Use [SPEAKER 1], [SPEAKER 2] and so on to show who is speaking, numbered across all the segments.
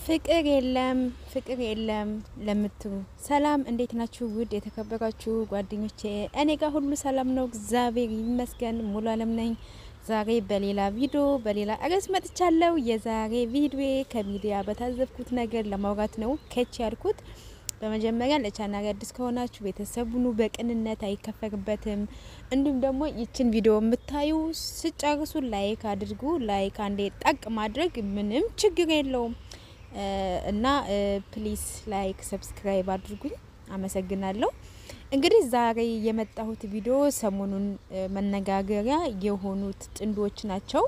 [SPEAKER 1] ፍቅር የለም ፍቅር የለም ለምትሉ ሰላም፣ እንዴት ናችሁ? ውድ የተከበራችሁ ጓደኞቼ፣ እኔ ጋር ሁሉ ሰላም ነው፣ እግዚአብሔር ይመስገን። ሙሉ አለም ነኝ። ዛሬ በሌላ ቪዲዮ በሌላ ርዕስ መጥቻለሁ። የዛሬ ቪዲዮ ከሚዲያ በታዘብኩት ነገር ለማውራት ነው ከች ያልኩት። በመጀመሪያ ለቻናል አዲስ ከሆናችሁ ቤተሰቡኑ በቅንነት አይከፈርበትም። እንዲሁም ደግሞ ይችን ቪዲዮ የምታዩ ስጨርሱ ላይክ አድርጉ። ላይክ አንዴ ጠቅ ማድረግ ምንም ችግር የለውም እና ፕሊስ ላይክ ሰብስክራይብ አድርጉኝ። አመሰግናለሁ። እንግዲህ ዛሬ የመጣሁት ቪዲዮ ሰሞኑን መነጋገሪያ የሆኑት ጥንዶች ናቸው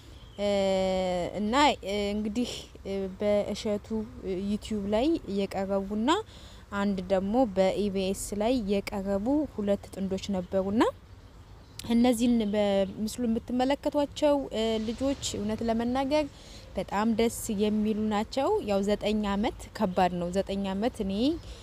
[SPEAKER 1] እና እንግዲህ በእሸቱ ዩቲዩብ ላይ የቀረቡና አንድ ደግሞ በኢቢኤስ ላይ የቀረቡ ሁለት ጥንዶች ነበሩና እነዚህን በምስሉ የምትመለከቷቸው ልጆች እውነት ለመናገር በጣም ደስ የሚሉ ናቸው። ያው ዘጠኝ አመት ከባድ ነው። ዘጠኝ አመት እኔ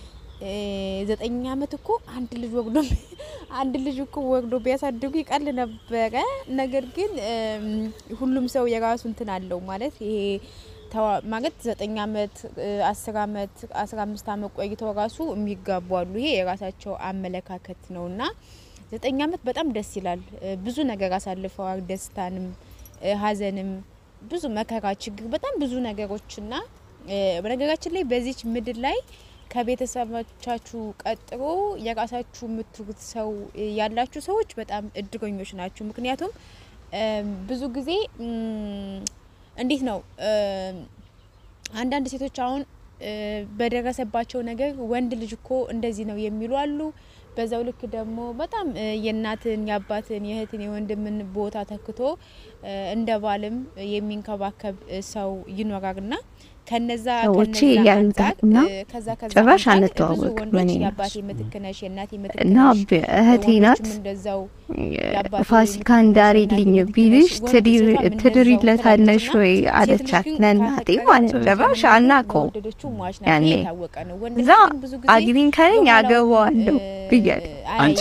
[SPEAKER 1] ዘጠኝ አመት እኮ አንድ ልጅ ወግዶ አንድ ልጅ እኮ ወግዶ ቢያሳድጉ ይቀል ነበረ። ነገር ግን ሁሉም ሰው የራሱ እንትን አለው ማለት ይሄ ማለት ዘጠኝ አመት አስር አመት አስራ አምስት አመት ቆይተው ራሱ የሚጋቡ አሉ። ይሄ የራሳቸው አመለካከት ነውና ዘጠኝ አመት በጣም ደስ ይላል። ብዙ ነገር አሳልፈዋል። ደስታንም ሀዘንም ብዙ መከራ፣ ችግር፣ በጣም ብዙ ነገሮችና በነገራችን ላይ በዚች ምድር ላይ ከቤተሰቦቻችሁ ቀጥሮ የራሳችሁ የምትሉት ሰው ያላችሁ ሰዎች በጣም እድገኞች ናችሁ። ምክንያቱም ብዙ ጊዜ እንዴት ነው አንዳንድ ሴቶች አሁን በደረሰባቸው ነገር ወንድ ልጅ እኮ እንደዚህ ነው የሚሉ አሉ። በዛው ልክ ደግሞ በጣም የእናትን የአባትን የእህትን የወንድምን ቦታ ተክቶ እንደ ባልም የሚንከባከብ ሰው ይኖራልና ከነዛ
[SPEAKER 2] ሰዎች ያሉታና ጭራሽ አንተዋወቅ ምን
[SPEAKER 1] የአባቴ ምትክ ነሽ የእናቴ ምትክ
[SPEAKER 2] እና እህቴ ናት
[SPEAKER 1] እንደዛው
[SPEAKER 2] ፋሲካ እንዳሬልኝ ቢልሽ ትድሪለታለሽ ወይ አለቻት። ለእናቴ ማለት ጭራሽ አናውቀውም ያኔ እዛ አግቢኝ ካለኝ አገባዋለሁ ብያለሁ።
[SPEAKER 3] አንቺ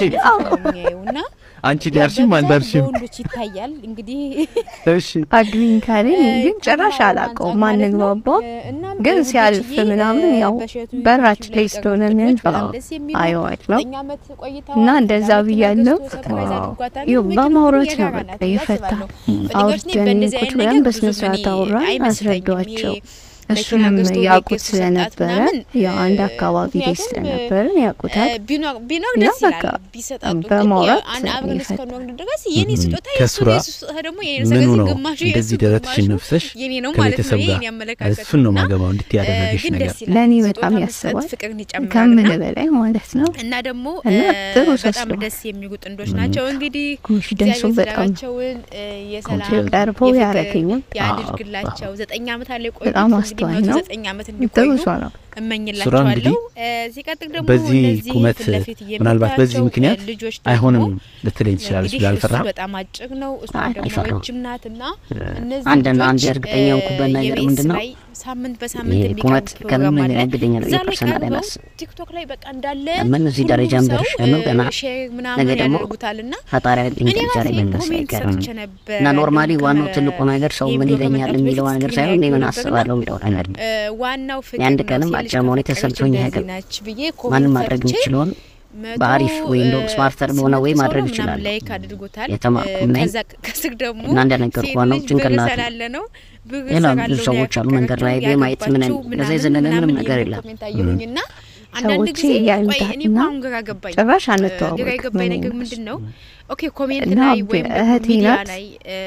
[SPEAKER 1] እና
[SPEAKER 3] አንቺ ዳርሽም አልዳርሽም
[SPEAKER 1] በወንዶች ይታያል እንግዲህ
[SPEAKER 3] እሺ
[SPEAKER 2] አግቢኝ ካለኝ ግን ጭራሽ አላውቀውም። ማንግባባው ግን ሲያልፍ ምናምን ያው በራችን ላይ ስለሆነ የሚያልፈው አየዋለሁ እና እንደዛ ብያለሁ። ይኸው በማውራት ነው በቃ የፈታ አውርተን ቁጭ ብለን በስነ ስርዓት አውራን አስረዷቸው። እሱንም ያውቁት ስለነበረ ያው አንድ አካባቢ ላይ ስለነበርን ያውቁታል።
[SPEAKER 1] ቢኖር
[SPEAKER 2] እና
[SPEAKER 1] ደስ
[SPEAKER 2] በቃ
[SPEAKER 1] ይላል ቢሰጣጡ
[SPEAKER 2] በማውራት
[SPEAKER 1] አብረን
[SPEAKER 2] ይፈታል።
[SPEAKER 1] እስከኖርን ድረስ የኔ ስጦታ የሱ
[SPEAKER 3] ከሱራ
[SPEAKER 1] የሱ ስጦታ ደግሞ የኔ
[SPEAKER 3] ምኑ
[SPEAKER 1] ስለዚህ
[SPEAKER 3] ነው
[SPEAKER 1] ግማሹ
[SPEAKER 3] እንደዚህ
[SPEAKER 1] የሱ
[SPEAKER 3] ደረትሽን
[SPEAKER 1] ግማሹ
[SPEAKER 3] ነፍሰሽ
[SPEAKER 1] የኔ ነው ማለት ነው።
[SPEAKER 3] ከቤተሰብ
[SPEAKER 1] ይሄ
[SPEAKER 3] ጋር
[SPEAKER 1] የኔ አመለካከት
[SPEAKER 3] እሱን ነው
[SPEAKER 1] እና
[SPEAKER 3] ማገባው እንድት ያደረገሽ
[SPEAKER 1] ግን
[SPEAKER 3] ነገር
[SPEAKER 1] ደስ ይላል።
[SPEAKER 2] ለእኔ
[SPEAKER 1] ስጦታ
[SPEAKER 2] በጣም
[SPEAKER 1] መስጠት
[SPEAKER 2] ያስባል
[SPEAKER 1] ፍቅርን ይጨምራል
[SPEAKER 2] ከምን
[SPEAKER 1] እና
[SPEAKER 2] በላይ ማለት ነው።
[SPEAKER 1] እና ደግሞ
[SPEAKER 2] እና ጥሩ ሰው
[SPEAKER 1] በጣም
[SPEAKER 2] ስለሆነ
[SPEAKER 1] ደስ የሚሉ ጥንዶች ናቸው። እንግዲህ
[SPEAKER 2] ኮንፊደንሱ
[SPEAKER 1] እግዚአብሔር
[SPEAKER 2] በጣም
[SPEAKER 1] ትዳራቸውን የሰላም
[SPEAKER 2] ኮንፊደንስ ቀርቦ
[SPEAKER 1] የፍቅር
[SPEAKER 2] ያረገኝም
[SPEAKER 1] ያድርግላቸው። ዘጠኝ አመት አለ ቆይቶ
[SPEAKER 2] በጣም
[SPEAKER 1] እንግዲህ
[SPEAKER 2] አስተዋይ
[SPEAKER 1] መቶ
[SPEAKER 2] ነው።
[SPEAKER 1] ዘጠኝ አመት
[SPEAKER 2] ጥሩ
[SPEAKER 1] እንዲቆዩ
[SPEAKER 2] ሰው ነው።
[SPEAKER 3] ሱራ
[SPEAKER 1] እመኝላቸዋለሁ።
[SPEAKER 3] እንግዲህ
[SPEAKER 1] እ ሲቀጥል ደግሞ
[SPEAKER 3] በዚህ
[SPEAKER 1] እነዚህ
[SPEAKER 3] ቁመት
[SPEAKER 1] ፊት ለፊት
[SPEAKER 3] ምናልባት በዚህ
[SPEAKER 1] የምታያቸው
[SPEAKER 3] ምክንያት
[SPEAKER 1] ልጆች ደግሞ
[SPEAKER 3] አይሆንም ልትለኝ ትችላለች
[SPEAKER 1] እንግዲህ
[SPEAKER 3] ብላ
[SPEAKER 1] እሱ
[SPEAKER 3] አልፈራም።
[SPEAKER 1] በጣም አጭር ነው፣ እሷ
[SPEAKER 2] አይ፣
[SPEAKER 1] ደግሞ
[SPEAKER 4] አይፈራም።
[SPEAKER 1] ረጅም ናት እና እነዚህ
[SPEAKER 4] አንድና
[SPEAKER 1] ልጆች
[SPEAKER 4] አንድ እርግጠኛ የሆንኩበት ነገር
[SPEAKER 1] የቤት
[SPEAKER 4] ምንድን ነው?
[SPEAKER 1] ላይ ሳምንት በሳምንት
[SPEAKER 4] ይሄ
[SPEAKER 1] የሚቀርብ
[SPEAKER 4] ቁመት
[SPEAKER 1] ፕሮግራም
[SPEAKER 4] ከምን
[SPEAKER 1] አለ።
[SPEAKER 4] ያግደኛል
[SPEAKER 1] እዛ ላይ
[SPEAKER 4] የፐርሰናል
[SPEAKER 1] ቀርበው
[SPEAKER 4] አይናስ
[SPEAKER 1] ቲክቶክ ላይ በቃ እንዳለ
[SPEAKER 4] ምን እዚህ
[SPEAKER 1] ሁሉም
[SPEAKER 4] ደረጃ
[SPEAKER 1] ሰው
[SPEAKER 4] እንደርሽ ነው ገና
[SPEAKER 1] ሼር
[SPEAKER 4] ነገ
[SPEAKER 1] ምናምን
[SPEAKER 4] ደግሞ
[SPEAKER 1] ያደርጉታል እና
[SPEAKER 4] ፈጣሪ ያለኝ
[SPEAKER 1] እኔ
[SPEAKER 4] ደረጃ ላይ
[SPEAKER 1] ራሴ
[SPEAKER 4] መድረስ
[SPEAKER 1] ኮሜንት
[SPEAKER 4] አይቀርም
[SPEAKER 1] ሰጥቼ ነበር
[SPEAKER 4] እና ኖርማሊ
[SPEAKER 1] ግን
[SPEAKER 4] ዋናው
[SPEAKER 1] ከ-
[SPEAKER 4] ትልቁ ነገር ሰው
[SPEAKER 1] ይህ
[SPEAKER 4] ምን
[SPEAKER 1] ብሎ
[SPEAKER 4] ይለኛል
[SPEAKER 1] ከመምጣቱ
[SPEAKER 4] የሚለው
[SPEAKER 1] በፊት
[SPEAKER 4] ነገር
[SPEAKER 1] ስክሪን
[SPEAKER 4] ሳይሆን እኔ ምን
[SPEAKER 1] አይቶ ነበርና
[SPEAKER 4] አስባለሁ የሚለው ነገር ነው።
[SPEAKER 1] እ ዋናው ፍቅር
[SPEAKER 4] የአንድ
[SPEAKER 1] ነው።
[SPEAKER 4] ቀንም
[SPEAKER 1] ሴት ልጅ
[SPEAKER 4] አጭር መሆኔ
[SPEAKER 1] ከፈቀረች
[SPEAKER 4] ተሰምቶኝ
[SPEAKER 1] እንደዚህ
[SPEAKER 4] አያውቅም።
[SPEAKER 1] ናች ብዬ
[SPEAKER 4] ማንም
[SPEAKER 1] ኮሜንት
[SPEAKER 4] ማድረግ
[SPEAKER 1] ሰርቼ
[SPEAKER 4] የሚችለውን
[SPEAKER 1] መቶ
[SPEAKER 4] በአሪፍ ወይም ደግሞ
[SPEAKER 1] እ
[SPEAKER 4] ስማርተር በሆነ ወይ
[SPEAKER 1] ስምንት ሰው
[SPEAKER 4] ማድረግ
[SPEAKER 1] ነው ምናምን
[SPEAKER 4] ይችላሉ።
[SPEAKER 1] ላይክ አድርጎታል።
[SPEAKER 4] የተማርኩም
[SPEAKER 1] እ
[SPEAKER 4] ነኝ
[SPEAKER 1] ከዛ ከስር ደግሞ
[SPEAKER 4] እና እንደነገርኩህ
[SPEAKER 1] ሴት
[SPEAKER 4] ዋናው
[SPEAKER 1] ልጅ ብር
[SPEAKER 4] ጭንቅላቱ
[SPEAKER 1] ስላለ ነው ብር
[SPEAKER 4] ሌላ
[SPEAKER 1] ስላለው
[SPEAKER 4] ብዙ
[SPEAKER 1] ነው
[SPEAKER 4] ሰዎች አሉ መንገድ ላይ
[SPEAKER 1] ያገባችው፣
[SPEAKER 4] ማየት ምን
[SPEAKER 1] ያገባችው
[SPEAKER 4] ለዛ
[SPEAKER 1] ምናምን
[SPEAKER 4] የዘለለ ምንም
[SPEAKER 1] ምናምን
[SPEAKER 4] ነገር
[SPEAKER 1] የሚል
[SPEAKER 4] የለም።
[SPEAKER 1] ኮሜንት አየሁኝና አንዳንድ
[SPEAKER 2] ሰዎች
[SPEAKER 1] ጊዜ ቆይ
[SPEAKER 2] ያሉታል
[SPEAKER 1] እኔ
[SPEAKER 2] እና
[SPEAKER 1] እኮ አሁን ግራ ገባኝ።
[SPEAKER 2] ጭራሽ
[SPEAKER 1] ግራ
[SPEAKER 2] አንተዋወቅ
[SPEAKER 1] የገባኝ
[SPEAKER 2] ምን
[SPEAKER 1] ነገር
[SPEAKER 2] ይመስል
[SPEAKER 1] ምንድን ነው? ኦኬ ኮሜንት
[SPEAKER 2] እና
[SPEAKER 1] ላይ ወይም ደግሞ
[SPEAKER 2] እህቴ
[SPEAKER 1] ሚዲያ
[SPEAKER 2] ናት።
[SPEAKER 1] ላይ እ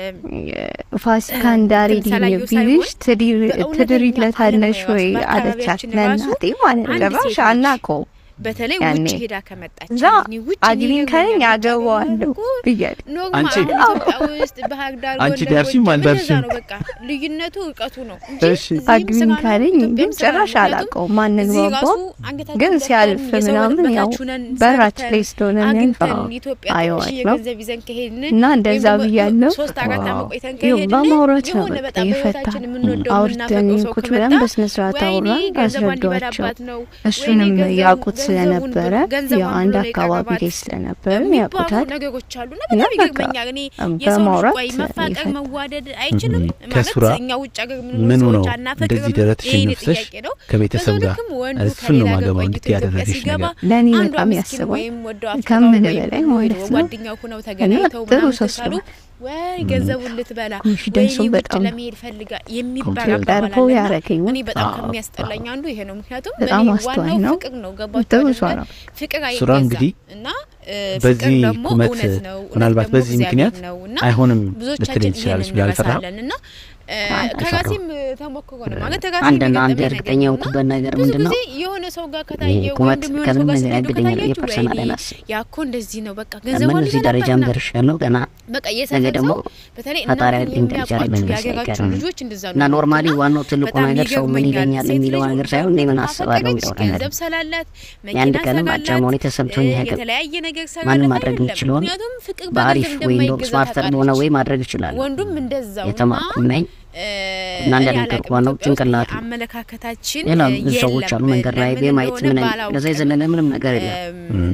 [SPEAKER 2] ፋሲካ እንዳሬልኝ
[SPEAKER 1] ስላየው
[SPEAKER 2] ቢልሽ
[SPEAKER 1] በእውነተኛ
[SPEAKER 2] ትድሪለታለሽ
[SPEAKER 1] ዓለም
[SPEAKER 2] ወይ
[SPEAKER 1] ላይ ራሱ
[SPEAKER 2] አለቻት።
[SPEAKER 1] በአካባቢያችን ራሱ
[SPEAKER 2] ለእናቴ ማለት ነው።
[SPEAKER 1] አንድ
[SPEAKER 2] ጭራሽ
[SPEAKER 1] ሴት ልጅ
[SPEAKER 2] አናውቀውም።
[SPEAKER 1] በተለይ
[SPEAKER 2] ያኔ
[SPEAKER 1] ውጭ ሄዳ ከመጣች
[SPEAKER 2] እዛ
[SPEAKER 1] እኔ ውጭ
[SPEAKER 2] አግቢኝ
[SPEAKER 1] ሄጄ
[SPEAKER 2] ካለኝ
[SPEAKER 1] ውጭ
[SPEAKER 2] አገባዋለሁ
[SPEAKER 1] እኮ
[SPEAKER 2] ብያለሁ።
[SPEAKER 1] ኖርማል
[SPEAKER 3] አንቺ-
[SPEAKER 1] አሁን ኢትዮጵያ ውስጥ ባህር ዳር
[SPEAKER 3] አንቺ
[SPEAKER 1] ጎንደር
[SPEAKER 3] ዳርሽም
[SPEAKER 1] ጎጃም እንደዛ
[SPEAKER 3] አልዳርሽም።
[SPEAKER 1] ነው። በቃ ልዩነቱ እርቀቱ ነው እንጂ
[SPEAKER 3] እሺ።
[SPEAKER 1] እዚህም
[SPEAKER 2] አግቢኝ
[SPEAKER 1] ስራ ነው፣
[SPEAKER 2] ካለኝ
[SPEAKER 1] ኢትዮጵያም
[SPEAKER 2] ግን
[SPEAKER 1] ስራ ነው።
[SPEAKER 2] ጭራሽ
[SPEAKER 1] ምክንያቱም
[SPEAKER 2] አላውቀውም።
[SPEAKER 1] እዚህ
[SPEAKER 2] ማንግባባው
[SPEAKER 1] ራሱ አንገታችን
[SPEAKER 2] ግን
[SPEAKER 1] ደፍተን
[SPEAKER 2] ሲያልፍ
[SPEAKER 1] የሰው
[SPEAKER 2] ምናምን ያው
[SPEAKER 1] በታች ሆነን
[SPEAKER 2] በራችን
[SPEAKER 1] ሰርተን
[SPEAKER 2] ላይ ስለሆነ
[SPEAKER 1] አግኝተን
[SPEAKER 2] የሚያልፈው
[SPEAKER 1] ኢትዮጵያ ትንሽ
[SPEAKER 2] አየዋለሁ
[SPEAKER 1] የገንዘብ ይዘን ከሄድን
[SPEAKER 2] እና
[SPEAKER 1] ወይም
[SPEAKER 2] እንደዛ
[SPEAKER 1] ደግሞ
[SPEAKER 2] ብያለሁ።
[SPEAKER 1] ሶስት አራት ዓመት ቆይተን
[SPEAKER 2] ይኸው
[SPEAKER 1] ከሄድን
[SPEAKER 2] በማውራት ነው
[SPEAKER 1] የሆነ
[SPEAKER 2] በቃ
[SPEAKER 1] በጣም
[SPEAKER 2] የፈታ
[SPEAKER 1] በህይወታችን የምንወደው
[SPEAKER 2] አውርተን
[SPEAKER 1] የምናፈቅረው ሰው
[SPEAKER 2] ቁጭ ብለን
[SPEAKER 1] ከመጣ
[SPEAKER 2] በስነ ስርዓት
[SPEAKER 1] ወይኔ
[SPEAKER 2] አውራን
[SPEAKER 1] ገንዘቧን
[SPEAKER 2] አስረዷቸው።
[SPEAKER 1] ሊበላባት ነው
[SPEAKER 2] እሱንም
[SPEAKER 1] ወይኔ ገንዘብ-
[SPEAKER 2] ያውቁት
[SPEAKER 1] ገንዘቧን
[SPEAKER 2] ስለነበረ
[SPEAKER 1] ገንዘቡን
[SPEAKER 2] ያው አንድ
[SPEAKER 1] ብሎ
[SPEAKER 2] አካባቢ
[SPEAKER 1] የቀረባት
[SPEAKER 2] ላይ ስለነበረ
[SPEAKER 1] የሚባሉ
[SPEAKER 2] ያውቁታል።
[SPEAKER 1] ነገሮች አሉና
[SPEAKER 2] እና
[SPEAKER 1] በጣም
[SPEAKER 2] በቃ
[SPEAKER 1] ይገርመኛል። እኔ የሰው ልጅ
[SPEAKER 2] በማውራት
[SPEAKER 1] ቆይ መፋቀር
[SPEAKER 2] ይፈታል።
[SPEAKER 1] መዋደድ አይችልም
[SPEAKER 3] እም፣
[SPEAKER 1] ማለት
[SPEAKER 3] ከሱራ
[SPEAKER 1] እኛ ውጭ ሀገር
[SPEAKER 3] ምኑ
[SPEAKER 1] የምንኖር
[SPEAKER 3] ነው
[SPEAKER 1] ሰዎች አናፈቅርም?
[SPEAKER 3] እንደዚህ ደረትሽን
[SPEAKER 1] ይሄ
[SPEAKER 3] ነፍሰሽ
[SPEAKER 1] ጥያቄ ነው።
[SPEAKER 3] ከቤተሰብ
[SPEAKER 1] በዛው
[SPEAKER 3] ጋር
[SPEAKER 1] ልክም ወንዱ
[SPEAKER 3] እሱን ነው
[SPEAKER 1] ከሌላ ጋር
[SPEAKER 3] ማገባው
[SPEAKER 1] ቆይቶ
[SPEAKER 3] እንድትይ
[SPEAKER 1] ኢትዮጵያ
[SPEAKER 3] ያደረገሽ
[SPEAKER 1] ሲገባ
[SPEAKER 3] ነገር
[SPEAKER 2] ለእኔ
[SPEAKER 1] አንዷ
[SPEAKER 2] በጣም
[SPEAKER 1] ምስኪን
[SPEAKER 2] ያስባል።
[SPEAKER 1] ወይም ወደው አፍቅረው
[SPEAKER 2] ከምን
[SPEAKER 1] ወይም
[SPEAKER 2] በላይ
[SPEAKER 1] ወይ
[SPEAKER 2] ማለት ነው።
[SPEAKER 1] ጓደኛው ሆነው ተገናኝተው
[SPEAKER 2] ጥሩ
[SPEAKER 1] ምናምን
[SPEAKER 2] ሰው
[SPEAKER 1] ካሉ
[SPEAKER 2] ስለሆነ
[SPEAKER 1] ወይ ገንዘቡን ልትበላ
[SPEAKER 2] ኮንፊደንሱ
[SPEAKER 1] ወይኔ ውጭ
[SPEAKER 2] በጣም
[SPEAKER 1] ለመሄድ ፈልጋ የሚባል
[SPEAKER 3] ኮንፊደንስ
[SPEAKER 1] አባባል
[SPEAKER 2] ቀርቦ
[SPEAKER 1] አለና
[SPEAKER 2] ያረገኝ
[SPEAKER 1] እኔ በጣም
[SPEAKER 3] አዎ፣
[SPEAKER 1] ከሚያስጠላኝ አንዱ ይሄ ነው። ምክንያቱም
[SPEAKER 2] በጣም
[SPEAKER 1] እኔ
[SPEAKER 2] አስተዋይ
[SPEAKER 1] ዋናው
[SPEAKER 2] ነው።
[SPEAKER 1] ፍቅር ነው። ገባችሁ
[SPEAKER 2] ጥሩ
[SPEAKER 1] አይደለ?
[SPEAKER 2] ሰው ነው።
[SPEAKER 1] ፍቅር
[SPEAKER 3] ሱራ
[SPEAKER 1] አይገዛም
[SPEAKER 3] እንግዲህ
[SPEAKER 1] እና እ፣
[SPEAKER 3] በዚህ
[SPEAKER 1] ፍቅር ደግሞ
[SPEAKER 3] ቁመት
[SPEAKER 1] እውነት ነው። እውነት
[SPEAKER 3] ምናልባት
[SPEAKER 1] ደግሞ
[SPEAKER 3] በዚህ
[SPEAKER 1] እግዚአብሔር
[SPEAKER 3] ምክንያት
[SPEAKER 1] ነው እና
[SPEAKER 3] አይሆንም
[SPEAKER 1] ብዙዎቻችን
[SPEAKER 3] ልትለኝ ትችላለች
[SPEAKER 1] ይሄንን
[SPEAKER 3] ብለህ አልፈራህም?
[SPEAKER 1] እንረሳለን እና እ፣
[SPEAKER 2] አይ፣
[SPEAKER 1] ከራሴም ተሞክሮ ነው ማለት ከራሴ
[SPEAKER 4] አንድና አንድ
[SPEAKER 1] የሚገጠመኝ
[SPEAKER 4] እርግጠኛ
[SPEAKER 1] ነገር ነው
[SPEAKER 4] የሆንኩበት ነገር
[SPEAKER 1] ብዙ
[SPEAKER 4] ምንድን ነው?
[SPEAKER 1] ጊዜ የሆነ ሰው ጋር ከታየ
[SPEAKER 4] ይሄ ቁመት
[SPEAKER 1] ወንድም የሆነ ሰው
[SPEAKER 4] ከምንም
[SPEAKER 1] ጋር
[SPEAKER 4] ነገር
[SPEAKER 1] ስትሄዱ
[SPEAKER 4] ያግደኛል።
[SPEAKER 1] ከታያችሁ
[SPEAKER 4] የፐርሰናል
[SPEAKER 1] ወይኔ
[SPEAKER 4] አላስብም።
[SPEAKER 1] ያ እኮ እንደዚህ ነው በቃ
[SPEAKER 4] ምን
[SPEAKER 1] ገንዘቧን
[SPEAKER 4] እዚህ ደረጃም
[SPEAKER 1] ሊበላባት
[SPEAKER 4] ደርሻለሁ ገና
[SPEAKER 1] በቃ
[SPEAKER 4] ነገ
[SPEAKER 1] የሰፈር
[SPEAKER 4] ደግሞ
[SPEAKER 1] ሰው በተለይ
[SPEAKER 4] ፈጣሪ
[SPEAKER 1] እናንተን
[SPEAKER 4] ያለኝ ደረጃ ላይ
[SPEAKER 1] የሚያውቋችሁ
[SPEAKER 4] መድረስ
[SPEAKER 1] የሀገራችሁ
[SPEAKER 4] አይቀርም።
[SPEAKER 1] ልጆች እንደዛ ነው
[SPEAKER 4] እና
[SPEAKER 1] የሚሉት
[SPEAKER 4] ኖርማሊ
[SPEAKER 1] እና
[SPEAKER 4] ዋናው ትልቁ
[SPEAKER 1] በጣም
[SPEAKER 4] ነገር ሰው ምን
[SPEAKER 1] ይገርመኛል።
[SPEAKER 4] ይለኛል
[SPEAKER 1] ሴት
[SPEAKER 4] የሚለው
[SPEAKER 1] ልጅ
[SPEAKER 4] ነገር ሳይሆን እኔ ምን አስባለሁ
[SPEAKER 1] ካፈቀረች
[SPEAKER 4] የሚለው ነገር
[SPEAKER 1] ገንዘብ ስላላት
[SPEAKER 4] የአንድ
[SPEAKER 1] መኪና
[SPEAKER 4] ቀንም
[SPEAKER 1] ስላላት
[SPEAKER 4] አጫማውን የተሰምቶኝ
[SPEAKER 1] እ፣
[SPEAKER 4] አያውቅም።
[SPEAKER 1] የተለያየ ነገር
[SPEAKER 4] ማንም
[SPEAKER 1] ስላላት
[SPEAKER 4] ማድረግ
[SPEAKER 1] አይደለም።
[SPEAKER 4] የሚችለውን
[SPEAKER 1] ምክንያቱም ፍቅር
[SPEAKER 4] በአሪፍ
[SPEAKER 1] በገንዘብ
[SPEAKER 4] ወይ እንደውም
[SPEAKER 1] እንደማይገዛ
[SPEAKER 4] ስማርተር በሆነ
[SPEAKER 1] ታውቃለች።
[SPEAKER 4] ወይ ማድረግ እችላለሁ።
[SPEAKER 1] ወንዱም እንደዛው
[SPEAKER 4] የተማርኩ
[SPEAKER 1] እና
[SPEAKER 4] ነኝ
[SPEAKER 1] እ፣
[SPEAKER 4] እና
[SPEAKER 1] እኔ
[SPEAKER 4] እንደነገርኩህ
[SPEAKER 1] አላውቅም
[SPEAKER 4] ዋናው
[SPEAKER 1] ኢትዮጵያ ውስጥ
[SPEAKER 4] ጭንቅላት ነው።
[SPEAKER 1] አመለካከታችን
[SPEAKER 4] ሌላ
[SPEAKER 1] እ፣
[SPEAKER 4] ብዙ ሰዎች አሉ
[SPEAKER 1] የለም።
[SPEAKER 4] መንገድ ላይ
[SPEAKER 1] ለምን
[SPEAKER 4] በማየት
[SPEAKER 1] እንደሆነ
[SPEAKER 4] ምን
[SPEAKER 1] ባላውቅም
[SPEAKER 4] ከዛ የዘለለ ምንም ነገር የለም።
[SPEAKER 1] እም፣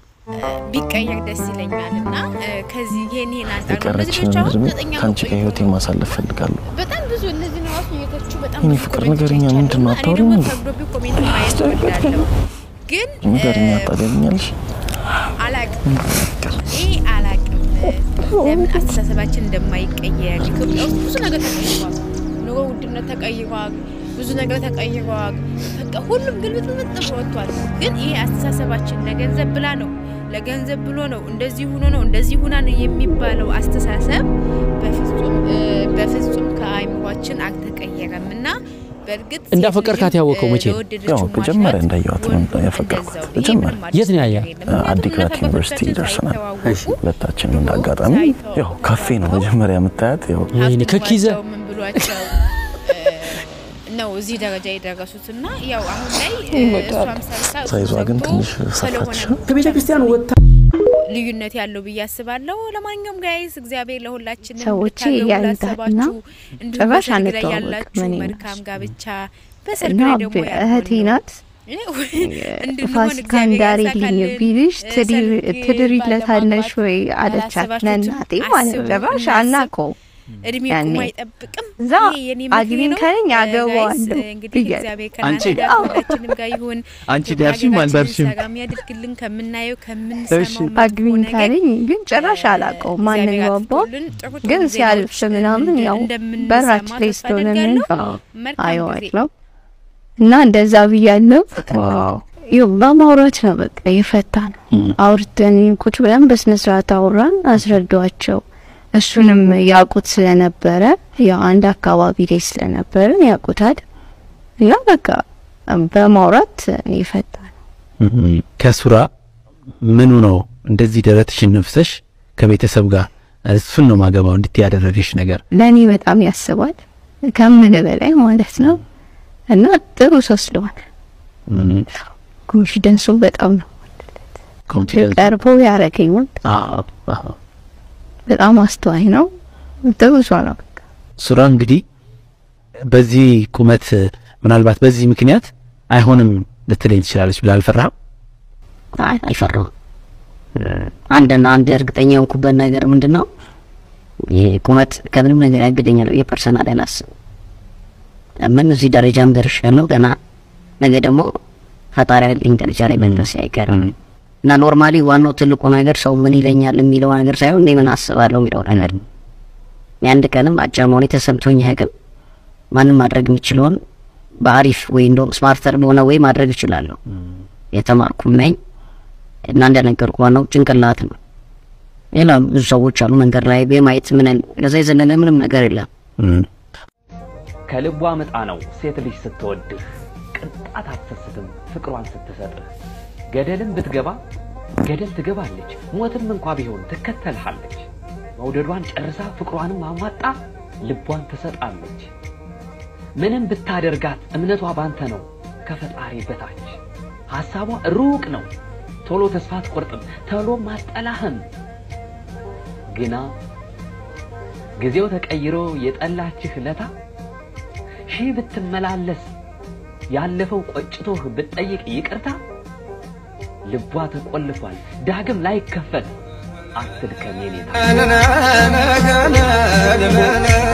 [SPEAKER 1] ቢቀየር ደስ ይለኛል እና እ፣ ከዚህ ይሄን ይሄን አንጻር ነው። እነዚህ
[SPEAKER 5] የቀረችንን
[SPEAKER 1] ልጆች አሁን
[SPEAKER 5] እድሜ
[SPEAKER 1] ዘጠኝ
[SPEAKER 5] ከአንቺ
[SPEAKER 1] ዓመት
[SPEAKER 5] ጋር ህይወቴ
[SPEAKER 1] ቆይተው
[SPEAKER 5] ማሳለፍ ፈልጋለሁ።
[SPEAKER 1] በጣም ብዙ እነዚህ ነው ራሱ እየተቹ በጣም
[SPEAKER 5] የኔ
[SPEAKER 1] ብዙ
[SPEAKER 5] ፍቅር
[SPEAKER 1] ኮሜንቶች
[SPEAKER 5] ንገሪኛ፣
[SPEAKER 1] አይቻለሁ
[SPEAKER 5] ምንድን ነው
[SPEAKER 1] እና እኔ
[SPEAKER 5] አታወሪም
[SPEAKER 1] ደግሞ
[SPEAKER 5] እንዴ?
[SPEAKER 1] ከብዶብኝ ኮሜንት ማየት እወዳለሁ ግን
[SPEAKER 5] ንገሪኛ፣
[SPEAKER 1] እ፣
[SPEAKER 5] ታገቢኛለሽ?
[SPEAKER 1] አላቅም ይህ አላቅም ለምን አስተሳሰባችን እንደማይቀየር ኢትዮጵያ ውስጥ ብዙ ነገር ተቀይሯል። ኑሮ ውድነት ተቀይሯል። ብዙ ነገር ተቀይሯል። በቃ ሁሉም ግልብጥብጥ ብሎ ወጥቷል። ግን ይሄ አስተሳሰባችን ለገንዘብ ብላ ነው ለገንዘብ ብሎ ነው እንደዚህ ሆኖ ነው እንደዚህ ሁና ነው የሚባለው አስተሳሰብ በፍጹም እ፣ በፍጹም ከአይምሯችን አልተቀየረም እና በእርግጥ ሴት
[SPEAKER 6] እንዳፈቀርካት
[SPEAKER 1] ልጅም፣
[SPEAKER 6] ያወቀው
[SPEAKER 1] እ፣
[SPEAKER 6] መቼ ነው?
[SPEAKER 1] ለወደደችው
[SPEAKER 5] ያው መጀመሪያ
[SPEAKER 1] ማሽራት
[SPEAKER 5] እንዳየኋት ነው
[SPEAKER 1] ወንዱም
[SPEAKER 5] ያፈቀርኩት።
[SPEAKER 1] እንደዛው። ይሄ
[SPEAKER 5] መጀመሪያ
[SPEAKER 1] ምንም
[SPEAKER 6] የት ነው
[SPEAKER 1] አዲስ
[SPEAKER 6] ያየህ?
[SPEAKER 1] ነገር የለም። ምክንያቱም
[SPEAKER 5] አዲግራት
[SPEAKER 1] እኛ
[SPEAKER 5] ዩኒቨርሲቲ
[SPEAKER 1] ከአባቶቻችን
[SPEAKER 5] ደርሰናል።
[SPEAKER 1] ሳይተዋወቁ
[SPEAKER 5] ሁለታችንም እንዳጋጣሚ ያው ካፌ ነው መጀመሪያ የምታያት። ያው
[SPEAKER 6] ወይኔ ከኪዘ
[SPEAKER 1] ሀብቷቸው ምን ብሏቸው እ፣ ነው እዚህ ደረጃ የደረሱት እና ያው አሁን ላይ እ፣ እሷም ሰርታ እሱ
[SPEAKER 5] ሳይዟ ግን
[SPEAKER 1] ሰርቶ
[SPEAKER 5] ትንሽ
[SPEAKER 1] ስለሆነ
[SPEAKER 5] ሰፋች።
[SPEAKER 1] ነው
[SPEAKER 6] ከቤተ ክርስቲያን ወጥታ
[SPEAKER 1] ልዩነት ያለው ብዬ አስባለሁ። ለማንኛውም ጋይስ እግዚአብሔር ለሁላችንም
[SPEAKER 2] ሰዎቼ
[SPEAKER 1] እንድታገቡ
[SPEAKER 2] ያንዳና
[SPEAKER 1] ላሰባችሁ፣ እንዲሁም
[SPEAKER 2] ጭራሽ
[SPEAKER 1] በሰርግ ላይ
[SPEAKER 2] አንተዋወቅም
[SPEAKER 1] ያላችሁ
[SPEAKER 2] እኔ
[SPEAKER 1] መልካም
[SPEAKER 2] እነሱ።
[SPEAKER 1] ጋብቻ፣ በሰርግ
[SPEAKER 2] እና
[SPEAKER 1] ላይ ደግሞ
[SPEAKER 2] እህቴ
[SPEAKER 1] ያልሆኑ
[SPEAKER 2] ናት
[SPEAKER 1] እንድንሆን
[SPEAKER 2] ፋሲካ
[SPEAKER 1] እግዚአብሔር
[SPEAKER 2] እንዳሪልኝ
[SPEAKER 1] ያሳካልን።
[SPEAKER 2] ቢልሽ
[SPEAKER 1] እ፣ ሰርግ
[SPEAKER 2] ትድሪለታለሽ
[SPEAKER 1] ባለማግባት
[SPEAKER 2] ወይ አለቻት
[SPEAKER 1] ያላሰባችሁትን
[SPEAKER 2] ለእናቴ ማለት ነው።
[SPEAKER 1] አስቡ፣
[SPEAKER 2] ጭራሽ
[SPEAKER 1] እናስብ።
[SPEAKER 2] አናውቀውም።
[SPEAKER 1] እድሜ
[SPEAKER 2] ያኔ
[SPEAKER 1] ቁሞ አይጠብቅም።
[SPEAKER 2] እዛ
[SPEAKER 1] ይሄ የኔ ምክሬ
[SPEAKER 2] አግቢኝ
[SPEAKER 1] ነው።
[SPEAKER 2] ካለኝ
[SPEAKER 1] እ፣
[SPEAKER 2] አገባዋለሁ
[SPEAKER 1] ጋይስ፣ እንግዲህ
[SPEAKER 2] ብያለሁ።
[SPEAKER 1] እግዚአብሔር ከእናንተ
[SPEAKER 3] አንቺ
[SPEAKER 1] ጋር ከሁላችንም ጋር ይሁን።
[SPEAKER 3] አንቺ
[SPEAKER 1] ኢትዮጵያ
[SPEAKER 3] ዳርሽም
[SPEAKER 1] ሀገራችንን
[SPEAKER 3] አልዳርሽም
[SPEAKER 1] ሰላም ያድርግልን። ከምናየው
[SPEAKER 3] እሺ።
[SPEAKER 1] ከምንሰማው
[SPEAKER 2] አግቢኝ
[SPEAKER 1] መጥፎ ነገር
[SPEAKER 2] ካለኝ ግን ጭራሽ አላውቀውም። ማንን
[SPEAKER 1] እግዚአብሔር
[SPEAKER 2] ባባው
[SPEAKER 1] አጥፍቶልን ጥሩ ጥሩ
[SPEAKER 2] ግን ሲያልፍ
[SPEAKER 1] ዜናዎች
[SPEAKER 2] ምናምን
[SPEAKER 1] እንደ-
[SPEAKER 2] ያው
[SPEAKER 1] እንደምንሰማ
[SPEAKER 2] በራች ላይ
[SPEAKER 1] ተስፋ
[SPEAKER 2] ስለሆነ
[SPEAKER 1] አደርጋለሁ።
[SPEAKER 2] ምን
[SPEAKER 1] መልካም ጊዜ።
[SPEAKER 2] አየዋለሁ እና እንደዛ ብያለሁ።
[SPEAKER 3] ዋው
[SPEAKER 2] ይኸው በማውራት ነው በቃ የፈታ ነው። አውርተን ቁጭ ብለን በስነ ስርዓት አውራን አስረዷቸው። እሱንም ያውቁት ስለነበረ ያው አንድ አካባቢ ላይ ስለነበረ ያውቁታል። ያ በቃ በማውራት የፈታ ነው።
[SPEAKER 3] ከሱራ ምኑ ነው እንደዚህ ደረትሽን ነፍሰሽ ከቤተሰብ ጋር እሱን ነው ማገባው እንድትይ ያደረገሽ ነገር?
[SPEAKER 2] ለእኔ በጣም ያስባል ከምን በላይ ማለት ነው። እና ጥሩ ሰው ስለሆነ ኮንፊደንሱ በጣም ነው
[SPEAKER 3] ኮንፊደንስ
[SPEAKER 2] ቀርቦ ያረገኝ ወንድ
[SPEAKER 3] አዎ አዎ።
[SPEAKER 2] በጣም አስተዋይ ነው። ጥሩ ሰው ነው።
[SPEAKER 3] ሱራ እንግዲህ በዚህ ቁመት ምናልባት በዚህ ምክንያት አይሆንም ልትለኝ ትችላለች ብለህ አልፈራህም?
[SPEAKER 4] አይ አልፈራሁም። አንድና አንድ እርግጠኛ የሆንኩበት ነገር ምንድን ነው? ይሄ ቁመት ከምንም ነገር ያግደኛል። የፐርሰናል አላስብም። ምን እዚህ ደረጃም ደርሻለሁ ገና ነገ ደግሞ ፈጣሪ ያለኝ ደረጃ ላይ መድረስ አይቀርም እና ኖርማሊ ዋናው ትልቁ ነገር ሰው ምን ይለኛል የሚለው ነገር ሳይሆን እኔ ምን አስባለሁ የሚለው ነገር ነው። የአንድ ቀንም አጭር መሆኔ ተሰምቶኝ አያውቅም። ማንም ማድረግ የሚችለውን በአሪፍ ወይ እንደውም ስማርተር በሆነ ወይ ማድረግ እችላለሁ። የተማርኩም ነኝ እና እንደነገርኩ ዋናው ጭንቅላት ነው። ሌላ ብዙ ሰዎች አሉ መንገድ ላይ በማየት ምን ከዛ የዘለለ ምንም ነገር የለም።
[SPEAKER 7] ከልቧ ምጣ ነው ሴት ልጅ ስትወድህ ቅንጣት አትሰስትም ፍቅሯን ስትሰጥህ ገደልም ብትገባ ገደል ትገባለች ሞትም እንኳ ቢሆን ትከተልሃለች መውደዷን ጨርሳ ፍቅሯንም አሟጣ ልቧን ትሰጣለች ምንም ብታደርጋት እምነቷ ባንተ ነው ከፈጣሪ በታች ሐሳቧ ሩቅ ነው ቶሎ ተስፋ አትቆርጥም ቶሎም አትጠላህም ግና ጊዜው ተቀይሮ የጠላችህ ለታ ሺህ ብትመላለስ ያለፈው ቆጭቶህ ብትጠይቅ ይቅርታ ልቧ ተቆልፏል ዳግም ላይከፈት አትድከም የኔታ